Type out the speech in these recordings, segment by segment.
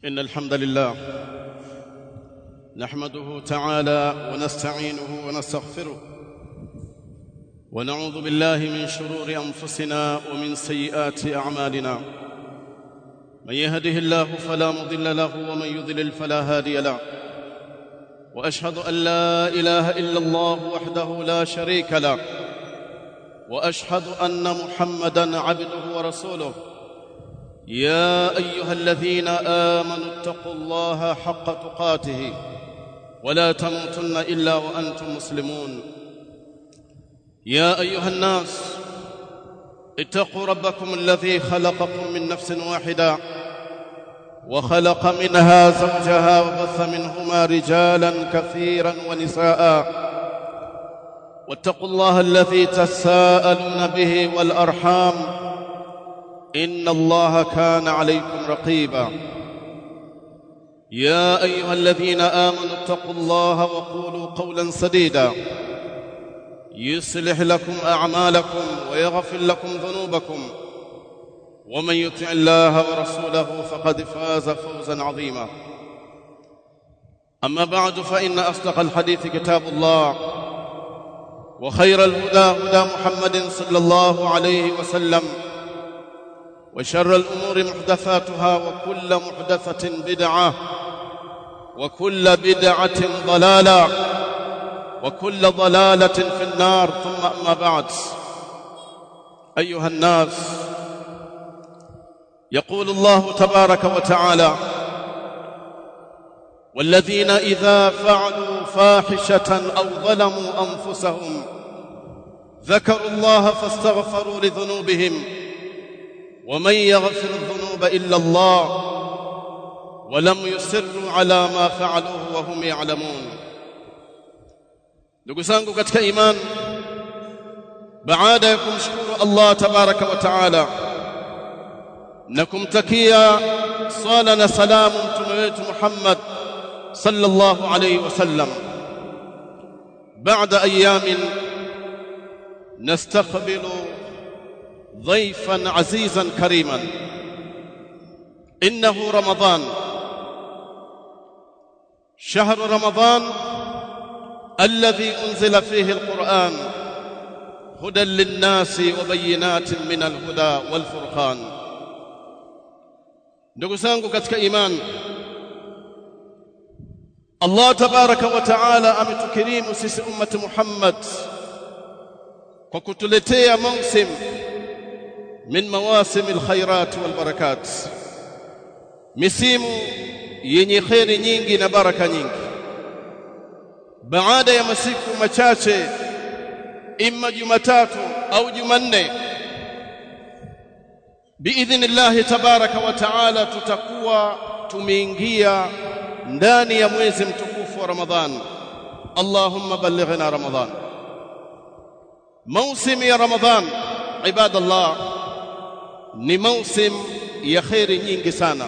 إن الحمد لله نحمده تعالى ونستعينه ونستغفره ونعوذ بالله من شرور أنفسنا ومن سيئات أعمالنا من يهده الله فلا مضل له ومن يضلل فلا هادي له وأشهد أن لا إله إلا الله وحده لا شريك له وأشهد أن محمدًا عبده ورسوله يا ايها الذين امنوا اتقوا الله حق تقاته ولا تموتن الا وانتم مسلمون يا ايها الناس اتقوا ربكم الذي خلقكم من نفس واحده وخلق منها زوجها وبث منهما رجالا كثيرا ونساء واتقوا الله الذي تساءلون به والارحام ان الله كان عليكم رقيبا يا ايها الذين امنوا اتقوا الله وقولوا قولا سديدا يصلح لكم اعمالكم ويغفر لكم ذنوبكم ومن يطع الله ورسوله فقد فاز فوزا عظيما اما بعد فان اصدق الحديث كتاب الله وخير الهدى هدى محمد صلى الله عليه وسلم وشر الأمور محدثاتها وكل محدثة بدعة وكل بدعة ضلالة وكل ضلالة في النار ثم أما بعد أيها الناس يقول الله تبارك وتعالى والذين إذا فعلوا فاحشة أو ظلموا أنفسهم ذكروا الله فاستغفروا لذنوبهم ومن يغفر الذنوب الا الله ولم يسروا على ما فعلوه وهم يعلمون ndugu zangu katika iman baada ya kumshukuru Allah tabaraka wa taala na kumtakia swala na salamu mtume wetu Muhammad sallallahu alayhi wasallam baada ayamin nastaqbilu ضيفا عزيزا كريما انه رمضان شهر رمضان الذي انزل فيه القران هدى للناس وبينات من الهدى والفرقان ndugu zangu katika iman Allah tabaraka wa taala ametukirimu sisi ummati Muhammad kwa kutuletea mausim min mawasim alkhairat walbarakat misimu yenye kheri nyingi na baraka nyingi baada ya masiku machache imma jumatatu au jumanne biidhnillahi tabaraka wa taala tutakuwa tumeingia ndani ya mwezi mtukufu wa ramadhan allahumma ballighna ramadhan mausim ya ramadhan ibadallah ni mausim ya kheri nyingi sana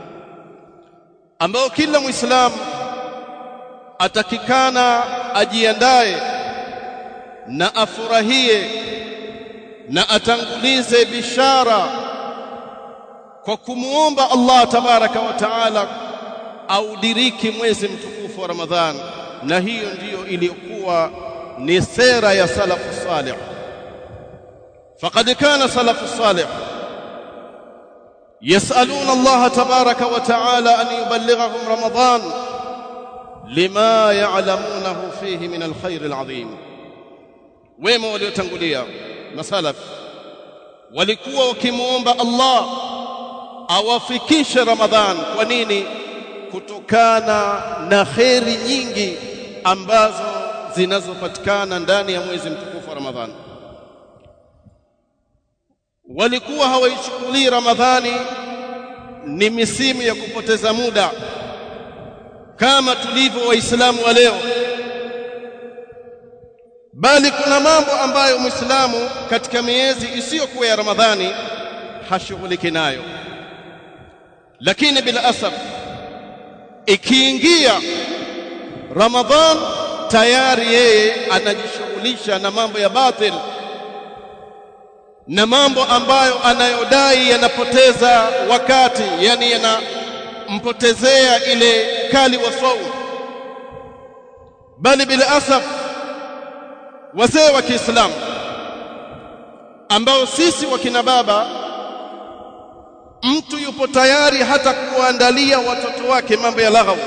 ambao kila muislamu atakikana ajiandae na afurahie na atangulize bishara kwa kumuomba Allah tabaraka wa taala audiriki mwezi mtukufu wa Ramadhan na hiyo ndiyo iliyokuwa ni sera ya salafu salih faqad kana salafu salih يسألون الله تبارك وتعالى أن يبلغهم رمضان لما يعلمونه فيه من الخير العظيم wema waliotangulia masalaf walikuwa wakimuomba Allah awafikishe Ramadhan kwa nini kutokana na kheri nyingi ambazo zinazopatikana ndani ya mwezi mtukufu wa Ramadhani walikuwa hawaichukulii Ramadhani ni misimu ya kupoteza muda kama tulivyo waislamu wa leo bali kuna mambo ambayo muislamu katika miezi isiyokuwa ya Ramadhani hashughuliki nayo lakini bila asaf ikiingia Ramadhan tayari yeye anajishughulisha na mambo ya batil na mambo ambayo anayodai yanapoteza wakati yani yana kumpotezea ile kali wa saumu bali bila asaf wazee wa Kiislamu ambao sisi wakina baba mtu yupo tayari hata kuandalia watoto wake mambo ya laghau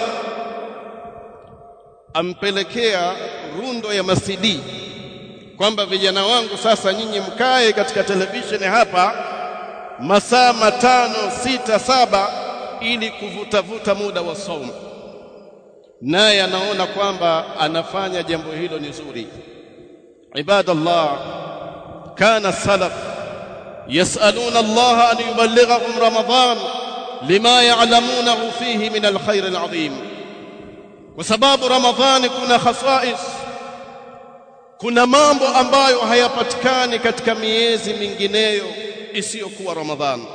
ampelekea rundo ya masidi kwamba vijana wangu sasa nyinyi mkae katika televisheni hapa masaa matano sita saba ili kuvutavuta muda wa saumu naye anaona kwamba anafanya jambo hilo ni zuri ibadallah kana salaf يسألون الله أن يبلغهم رمضان لما يعلمونه فيه من الخير العظيم وسباب رمضان كنا خصائص kuna mambo ambayo hayapatikani katika miezi mingineyo isiyokuwa Ramadhani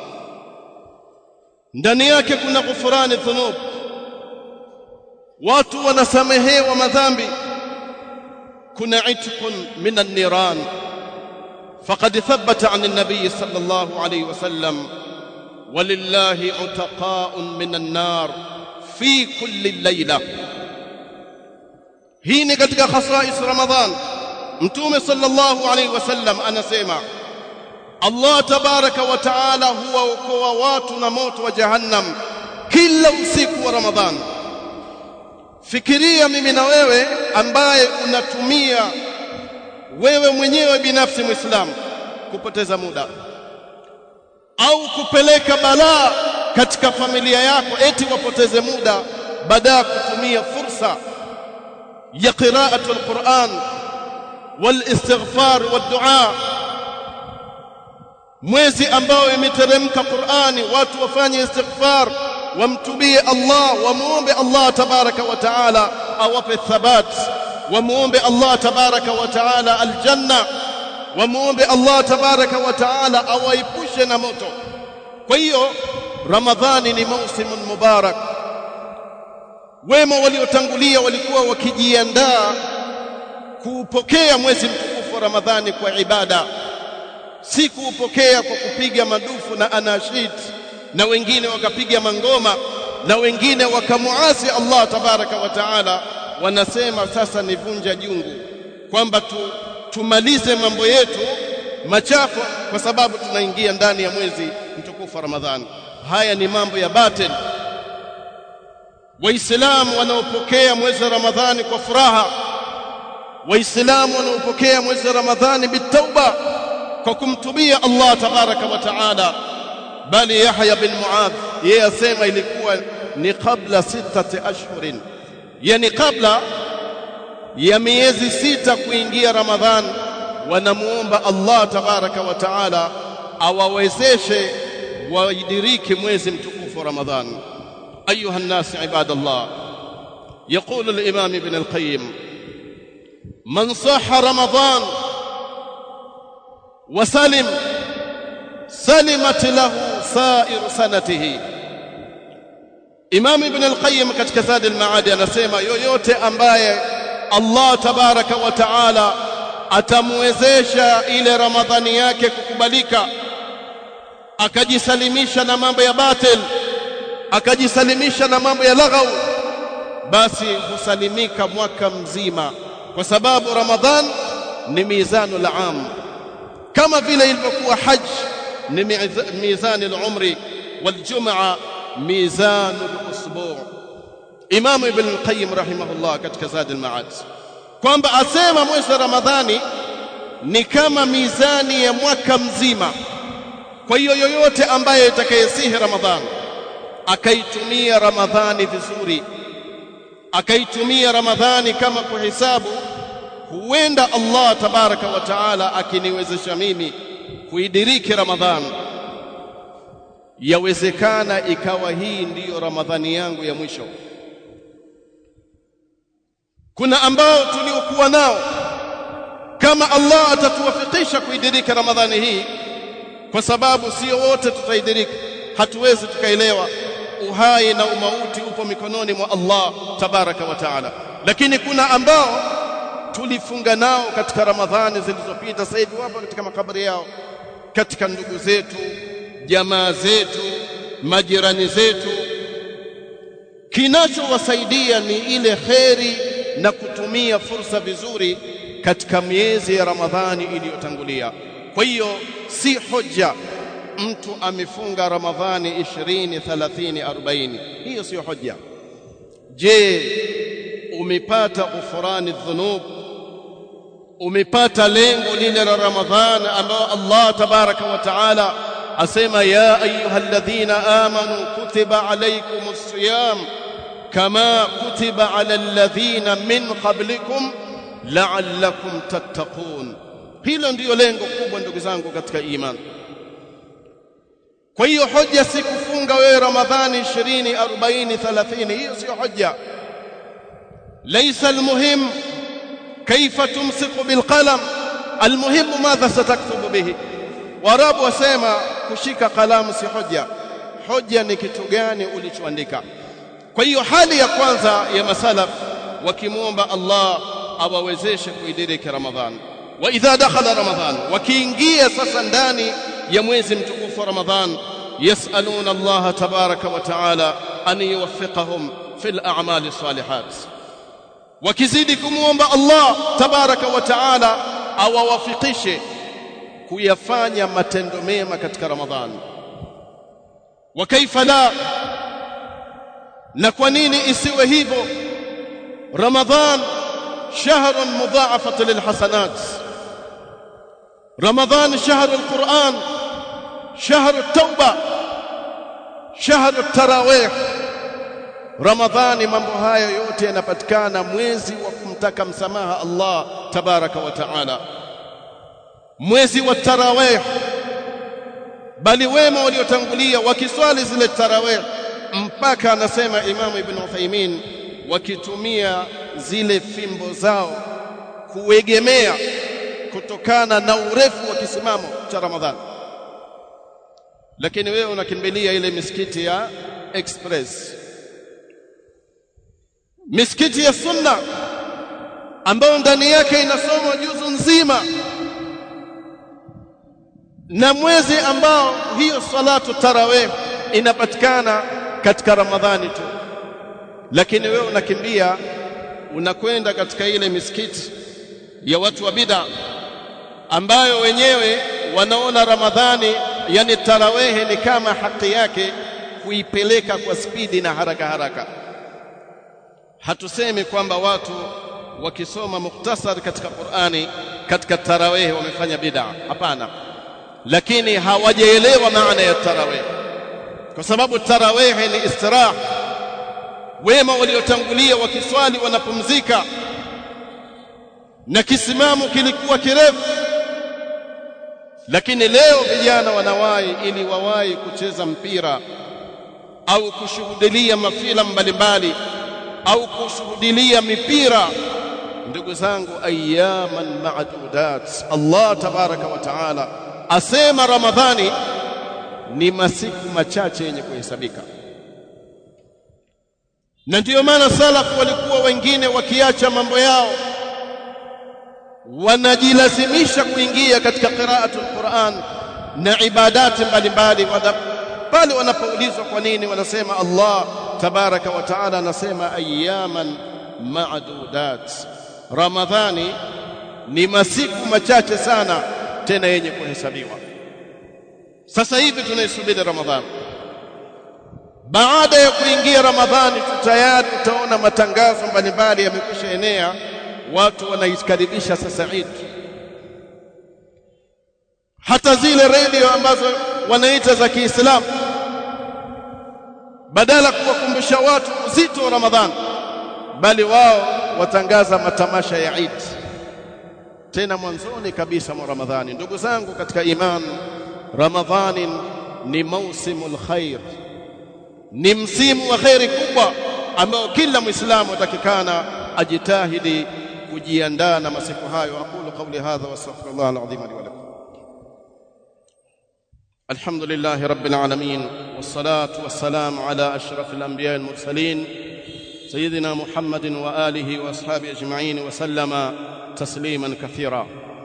ndani yake kuna ghufrani dhunub watu wanasamehewa madhambi kuna itqun min an-niran فقد ثبت عن النبي صلى الله عليه وسلم ولله عتقاء من النار في كل ليله hii ni katika khasais ramadhan mtume sallallahu alaihi wasallam anasema Allah tabaraka wa taala huwaokoa watu na moto wa jahannam kila usiku wa ramadhan fikiria mimi na wewe ambaye unatumia wewe mwenyewe binafsi muislamu kupoteza muda au kupeleka balaa katika familia yako eti wapoteze muda baada ya kutumia fursa ya qira'atu alquran walistighfar wadua mwezi ambao imeteremka Qur'ani watu wafanye istighfar wamtubie Allah wamuombe Allah tabaraka wa taala awape thabat wamuombe Allah tabaraka wa taala aljanna wamuombe Allah tabaraka wa taala awaepushe na moto kwa hiyo ramadhani ni mausimun mubarak wema waliotangulia walikuwa wakijiandaa kuupokea mwezi mtukufu wa ramadhani kwa ibada si kuupokea kwa kupiga madufu na anashid na wengine wakapiga mangoma na wengine wakamuasi Allah tabaraka wa taala wanasema sasa ni vunja jungu kwamba tu, tumalize mambo yetu machafu kwa sababu tunaingia ndani ya mwezi mtukufu wa Ramadhani. Haya ni mambo ya batil. Waislamu wanaopokea mwezi wa Ramadhani kwa furaha, Waislamu wanaopokea mwezi wa Ramadhani bitauba, kwa kumtubia Allah tabaraka wa taala. Bali Yahya bin Muadh yeye asema ilikuwa ni kabla sitati ashhurin yani kabla ya miezi sita kuingia Ramadhan wanamuomba Allah tabaraka wa taala awawezeshe waidiriki mwezi mtukufu wa Ramadhan ayuha الناس عباد الله يقول الإمام ابن القيم من صح رمضان وسلم سلمت له سائر سنته Imam Ibn al-Qayyim katika Zad al-Maad anasema yoyote ambaye Allah tabaraka wa taala atamwezesha ile Ramadhani yake kukubalika akajisalimisha na mambo ya batil akajisalimisha na mambo ya laghau basi husalimika mwaka mzima kwa sababu Ramadhan ni mizanu al-am kama vile ilivyokuwa haj ni mizani al-umri wal-jum'a mizanu al-usbu' Imam Ibn al-Qayyim rahimahullah katika Zad al-Ma'ad kwamba asema mwezi wa Ramadhani ni kama mizani ya mwaka mzima kwa hiyo yoyote ambaye atakayesihi Ramadhani akaitumia Ramadhani vizuri akaitumia Ramadhani kama kuhesabu huenda Allah tabaraka wa taala akiniwezesha mimi kuidiriki Ramadhani yawezekana ikawa hii ndiyo Ramadhani yangu ya mwisho kuna ambao tuliokuwa nao kama Allah atatuwafikisha kuidirika Ramadhani hii kwa sababu sio wote tutaidirika hatuwezi tukaelewa uhai na umauti upo mikononi mwa Allah tabaraka wa taala lakini kuna ambao tulifunga nao katika Ramadhani zilizopita sasa hivi wapo katika makaburi yao katika ndugu zetu jamaa zetu majirani zetu kinachowasaidia ni ile kheri na kutumia fursa vizuri katika miezi ya Ramadhani iliyotangulia. Kwa hiyo si hoja mtu amefunga Ramadhani 20, 30, 40. Hiyo sio hoja. Je, umepata ghufrani dhunub? Umepata lengo lile la Ramadhani ambao Allah tabaraka wa taala asema ya ayyuhalladhina amanu kutiba alaykumus siyam kama kutiba ala alladhina min qablikum la'allakum tattaqun. Hilo ndiyo lengo kubwa ndugu zangu katika imani. Kwa hiyo hoja si kufunga wewe Ramadhani 20, 40, 30, hiyo sio hoja. Laysa almuhim kaifa tumsiku bilqalam, almuhimu madha sataktubu bihi. Waarabu wasema kushika kalamu si hoja, hoja ni kitu gani ulichoandika. Kwa hiyo hali ya kwanza ya masalaf wakimwomba Allah awawezeshe kuidiriki Ramadhan, wa idha dakhala Ramadhan, wakiingia sasa ndani ya mwezi mtukufu wa Ramadhan, yasaluna Allah tabaraka wa taala an yuwaffiqahum fil a'mali salihat, wakizidi kumwomba Allah tabaraka wa taala awawafikishe kuyafanya matendo mema katika Ramadhan. Wa kaifa la, na kwa nini isiwe hivyo? Ramadhan shahrun mudha'afat lilhasanat, Ramadhan shahru alquran, shahru tauba, shahru tarawih. Ramadhani, mambo haya yote yanapatikana mwezi wa kumtaka msamaha Allah tabaraka wa taala mwezi wa tarawih, bali wema waliotangulia wakiswali zile tarawih mpaka anasema Imamu Ibn Uthaymeen, wakitumia zile fimbo zao kuegemea kutokana na urefu wa kisimamo cha Ramadhani. Lakini wewe unakimbilia ile misikiti ya express, misikiti ya sunna ambayo ndani yake inasomwa juzu nzima na mwezi ambao hiyo salatu tarawih inapatikana katika Ramadhani tu, lakini wewe unakimbia unakwenda katika ile misikiti ya watu wa bid'a ambayo wenyewe wanaona Ramadhani, yani tarawehe ni kama haki yake kuipeleka kwa spidi na haraka haraka. Hatusemi kwamba watu wakisoma mukhtasar katika Qur'ani katika tarawehe wamefanya bid'a, hapana lakini hawajaelewa maana ya tarawih, kwa sababu tarawih ni istirah. Wema waliotangulia wakiswali wanapumzika, na kisimamo kilikuwa kirefu. Lakini leo vijana wanawahi ili wawahi kucheza mpira au kushuhudilia mafilamu mbalimbali au kushuhudilia mipira. Ndugu zangu, ayaman ma'dudat, Allah tabaraka wa taala asema Ramadhani ni masiku machache yenye kuhesabika, na ndiyo maana salafu walikuwa wengine wakiacha mambo yao wanajilazimisha kuingia katika qiraatul Qur'an na ibadati mbalimbali. Pale wanapoulizwa kwa nini, wanasema Allah tabaraka wa taala anasema ayaman ma'dudat, Ramadhani ni masiku machache sana tena yenye kuhesabiwa. Sasa hivi tunaisubiri Ramadhani. Baada ya kuingia Ramadhani tu tayari utaona matangazo mbalimbali yamekwisha enea, watu wanaikaribisha sasa Eid. Hata zile redio ambazo wanaita za Kiislamu, badala kuwakumbusha watu uzito wa Ramadhani, bali wao watangaza matamasha ya Eid tena mwanzoni kabisa mwa Ramadhani. Ndugu zangu katika iman, Ramadhani ni mausimul khair, ni msimu wa kheri kubwa ambao kila Muislamu atakikana ajitahidi kujiandaa na masiku hayo. Aqulu qawli hadha wastaghfirullah alazim li wa lakum. Alhamdulillahi rabbil alamin wassalatu wassalamu ala ashrafil anbiya'i wal mursalin sayyidina Muhammadin wa alihi wa ashabihi ajma'in wa sallama تسليما كثيرا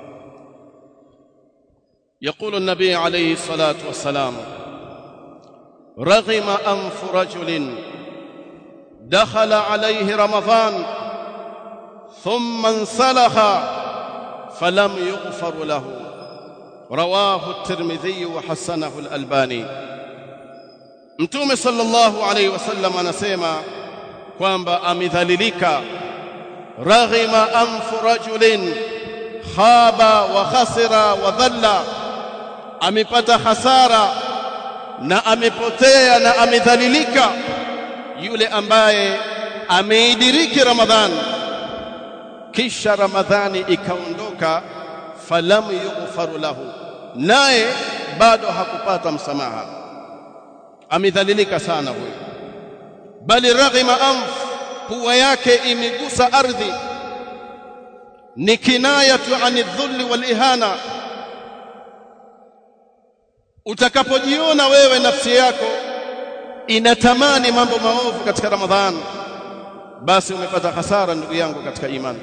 يقول النبي عليه الصلاه والسلام رغم انف رجل دخل عليه رمضان ثم انسلخ فلم يغفر له رواه الترمذي وحسنه الألباني Mtume sallallahu alaihi wasallam anasema kwamba amedhalilika raghima anfu rajulin khaba wa khasira wa dhalla amepata hasara na amepotea na amedhalilika yule ambaye ameidiriki Ramadhani kisha Ramadhani ikaondoka falam yughfaru lahu naye bado hakupata msamaha amedhalilika sana huyo bali raghima anf pua yake imegusa ardhi ni kinayatu ani dhulli wal ihana utakapojiona wewe nafsi yako inatamani mambo maovu katika ramadhan basi umepata hasara ndugu yangu katika imani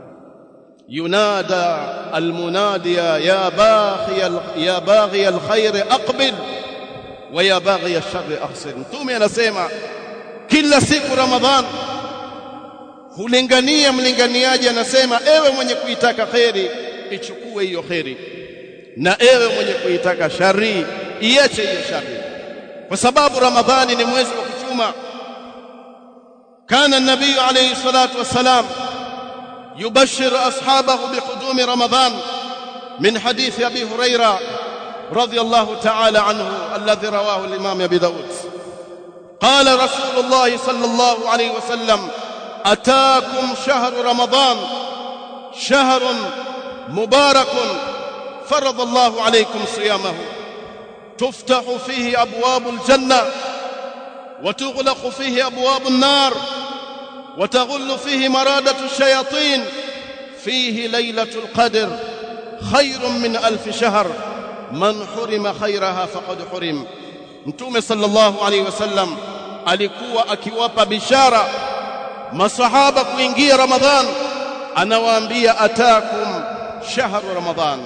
yunada almunadiya ya baghi ya baghi alkhair aqbil wa ya baghi alshar akhsir mtume anasema kila siku ramadhan hulingania mlinganiaji anasema ewe mwenye kuitaka kheri ichukue hiyo kheri na ewe mwenye kuitaka shari iache hiyo shari kwa sababu ramadhani ni mwezi wa kuchuma kana nabii alayhi salatu wassalam يبشر أصحابه بقدوم رمضان من حديث أبي هريرة رضي الله تعالى عنه الذي رواه الإمام أبي داود قال رسول الله صلى الله عليه وسلم أتاكم شهر رمضان شهر مبارك فرض الله عليكم صيامه تفتح فيه أبواب الجنة وتغلق فيه أبواب النار وتغل فيه مرادة الشياطين فيه ليلة القدر خير من ألف شهر من حرم خيرها فقد حرم متوم صلى الله عليه وسلم alikuwa akiwapa bishara masahaba kuingia ramadhan anawaambia atakum shahru ramadhan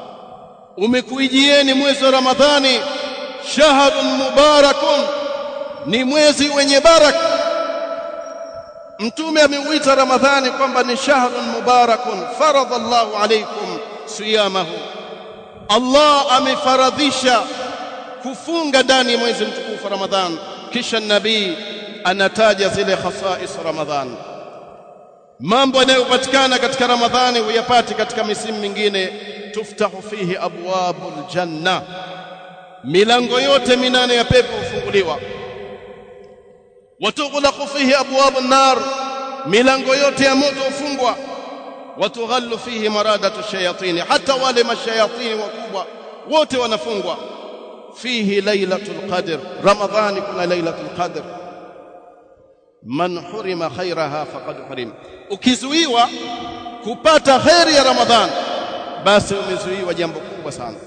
umekuijieni mwezi wa ramadhani shahrun mubarakun ni mwezi wenye baraka mtume ameuita ramadhani kwamba ni shahrun mubarakun faradha Allahu alaykum siyamahu Allah amefaradhisha kufunga ndani ya mwezi mtukufu Ramadhan kisha nabii anataja zile khasais Ramadhan mambo yanayopatikana katika Ramadhani huyapati katika misimu mingine tuftahu fihi abwabul janna milango yote minane ya pepo hufunguliwa watughlaqu fihi abwabun nar milango yote ya moto hufungwa watughallu fihi maradatu shayatini hata wale mashayatini wakubwa wote wanafungwa fihi lailatul qadr ramadhani kuna lailatul qadr man hurima khairaha faqad hurim ukizuiwa kupata khairi ya ramadhan basi umezuiwa jambo kubwa sana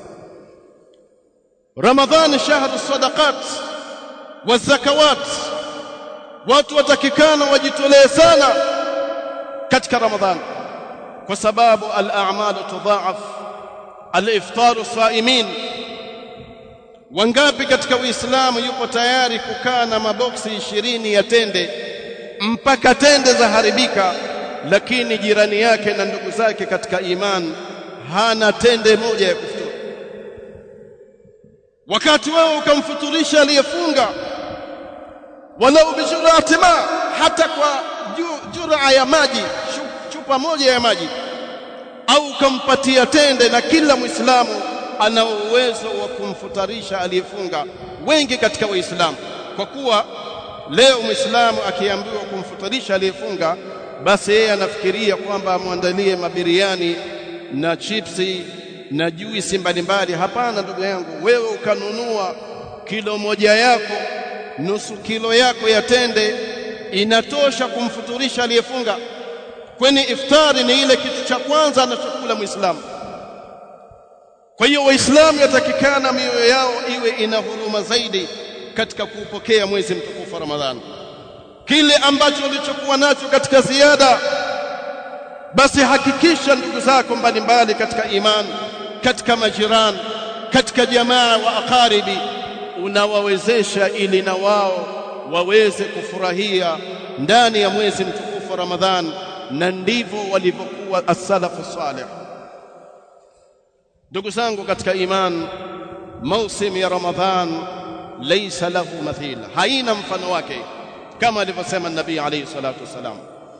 ramadhani shahru sadaqat wa zakawat watu watakikana wajitolee sana katika ramadhani kwa sababu al-a'malu tudha'af al-iftaru saimin wangapi katika uislamu yupo tayari kukaa na maboksi ishirini ya tende mpaka tende za haribika lakini jirani yake na ndugu zake katika iman hana tende moja ya kufuturu wakati wewe ukamfuturisha aliyefunga walau bijurati ma hata kwa jura ya maji chupa moja ya maji au ukampatia tende na kila muislamu ana uwezo wa kumfutarisha aliyefunga wengi katika waislamu kwa kuwa leo muislamu akiambiwa kumfutarisha aliyefunga basi yeye anafikiria kwamba amwandalie mabiriani na chipsi na juisi mbalimbali hapana ndugu yangu wewe ukanunua kilo moja yako nusu kilo yako ya tende inatosha kumfuturisha aliyefunga kwani iftari ni ile kitu cha kwanza anachokula muislamu kwa hiyo waislamu yatakikana mioyo yao iwe ina huruma zaidi katika kuupokea mwezi mtukufu wa ramadhani kile ambacho ulichokuwa nacho katika ziada basi hakikisha ndugu zako mbalimbali katika imani katika majirani katika jamaa wa akaribi unawawezesha ili na wao waweze kufurahia ndani ya mwezi mtukufu Ramadhan na ndivyo walivyokuwa as-salafu salih ndugu zangu katika iman mausim ya Ramadhan laysa lahu mathil haina mfano wake kama alivyosema nabii alayhi salatu wasalam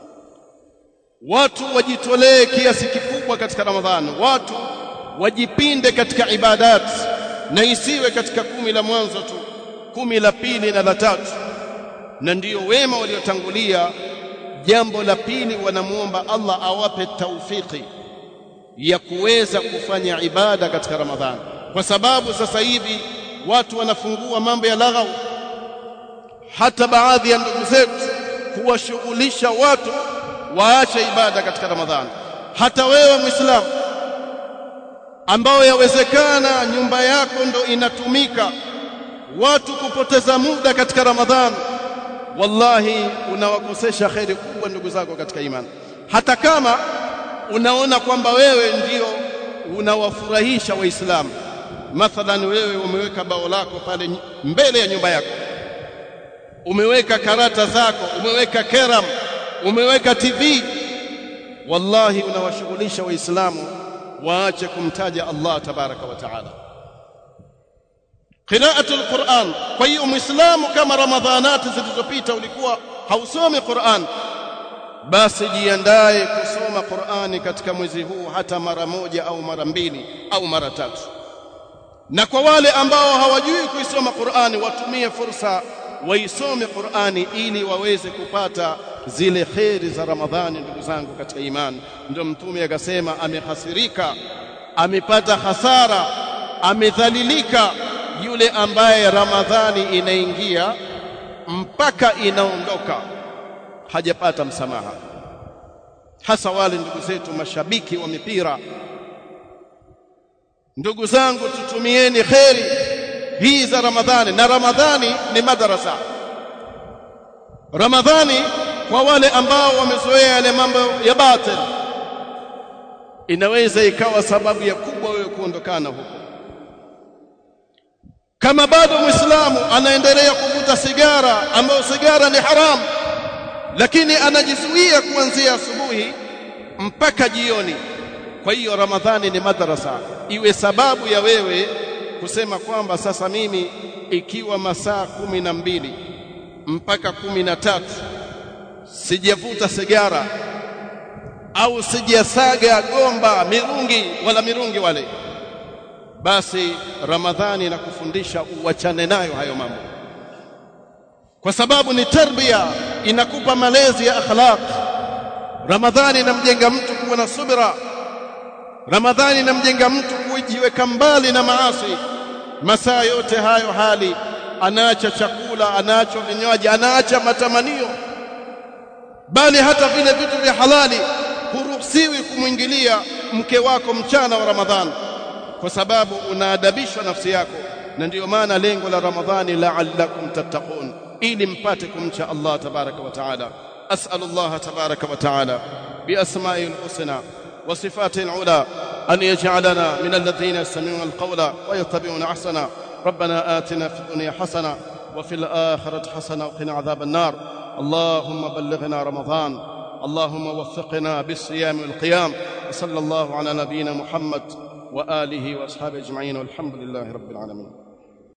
watu wajitolee kiasi kikubwa katika Ramadhan watu wajipinde katika ibadat na isiwe katika kumi la mwanzo tu kumi la pili na la tatu na ndiyo wema waliotangulia jambo la pili wanamuomba Allah awape taufiki ya kuweza kufanya ibada katika Ramadhani kwa sababu sasa hivi watu wanafungua mambo ya laghau hata baadhi ya ndugu zetu kuwashughulisha watu waache ibada katika Ramadhani hata wewe Muislamu ambao yawezekana nyumba yako ndo inatumika watu kupoteza muda katika Ramadhani wallahi unawakosesha kheri kubwa ndugu zako katika imani hata kama unaona kwamba wewe ndio unawafurahisha waislamu mathalan wewe umeweka bao lako pale mbele ya nyumba yako umeweka karata zako umeweka keram umeweka TV wallahi unawashughulisha waislamu waache kumtaja Allah tabaraka wa taala qira'atu alquran kwa hiyo muislamu kama ramadhanati zilizopita ulikuwa hausomi Qur'an basi jiandae kusoma Qur'ani katika mwezi huu hata mara moja au mara mbili au mara tatu na kwa wale ambao hawajui kuisoma Qur'ani watumie fursa waisome Qur'ani ili waweze kupata zile kheri za Ramadhani ndugu zangu katika imani ndio mtume akasema amehasirika amepata hasara amedhalilika yule ambaye Ramadhani inaingia mpaka inaondoka hajapata msamaha hasa wale ndugu zetu mashabiki wa mipira ndugu zangu tutumieni kheri hii za Ramadhani na Ramadhani ni madarasa Ramadhani kwa wale ambao wamezoea yale mambo ya batil inaweza ikawa sababu ya kubwa wewe kuondokana huko kama bado muislamu anaendelea kuvuta sigara ambayo sigara ni haramu lakini anajizuia kuanzia asubuhi mpaka jioni kwa hiyo ramadhani ni madrasa iwe sababu ya wewe kusema kwamba sasa mimi ikiwa masaa kumi na mbili mpaka kumi na tatu sijavuta sigara au sijasaga gomba mirungi wala mirungi wale basi ramadhani inakufundisha uachane nayo hayo mambo kwa sababu ni tarbia inakupa malezi ya akhlaq ramadhani inamjenga mtu kuwa na subira ramadhani inamjenga mtu kujiweka mbali na maasi masaa yote hayo hali anaacha chakula anaacha vinywaji anaacha matamanio bali hata vile vitu vya halali huruhusiwi kumwingilia mke wako mchana wa ramadhani kwa sababu unaadabishwa nafsi yako na ndiyo maana lengo la ramadhani la'allakum tattaqun ili mpate kumcha Allah tabaraka wa taala as'alu Allah tabaraka wa taala biasma'ihi alhusna wa sifatihi alula an yaj'alana min alladhina yastami'una alqawla wa yattabi'una ahsana ربنا آتنا في الدنيا حسنة وفي الآخرة حسنة وقنا عذاب النار اللهم بلغنا رمضان اللهم وفقنا بالصيام والقيام وصلى الله على نبينا محمد وآله وأصحابه أجمعين والحمد لله رب العالمين